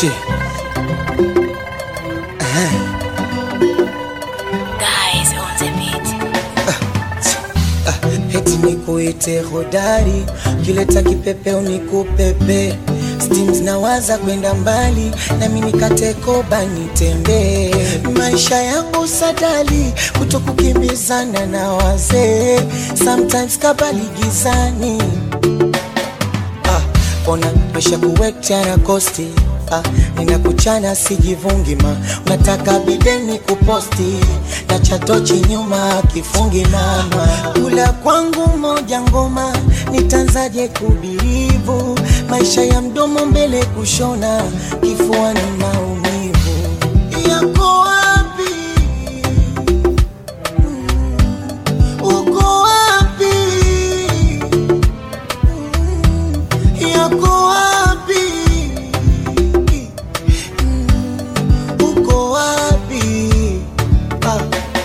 Shit. Guys on the beat. Heti nikuite hodari, kileta kipepeo nikupepe Steams nawaza kwenda mbali, nami nikate koba nitembee. Maisha yangu sadali, kuto kukimbizana na wazee, sometimes kabali gizani ah, ona maisha kuwekta na kosti ah, ninakuchana sijivungi ma unataka bideni kuposti na chatochi nyuma kifungi mama kula kwangu moja ngoma nitanzaje kubirivu maisha ya mdomo mbele kushona kifua ni maumivu yako wapi uko wapi yako wapi? Mm, Uko wapi? Ah.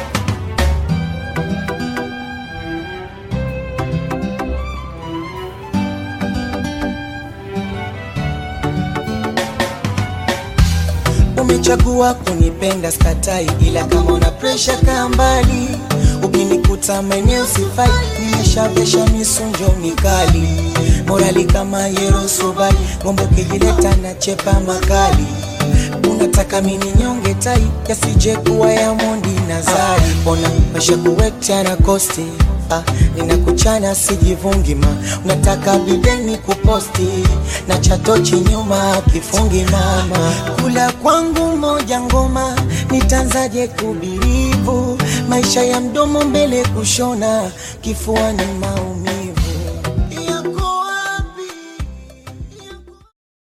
Umechagua kunipenda skatai, ila kama una presha kaa mbali. Ukinikuta maeneo sifai, nimeshavesha misunjo mikali, morali kama Yerosubali, ngombe ukijileta na chepa makali. Unataka mini nyonge tai, yasije kuwa ya Mondi na Zari. Ona maisha kuwekta na kosti Ah, ninakuchana sijivungi ma unataka bideni kuposti na chatochi nyuma kifungi mama kula kwangu moja ngoma nitanzaje kubirivu maisha ya mdomo mbele kushona kifua ni maumivu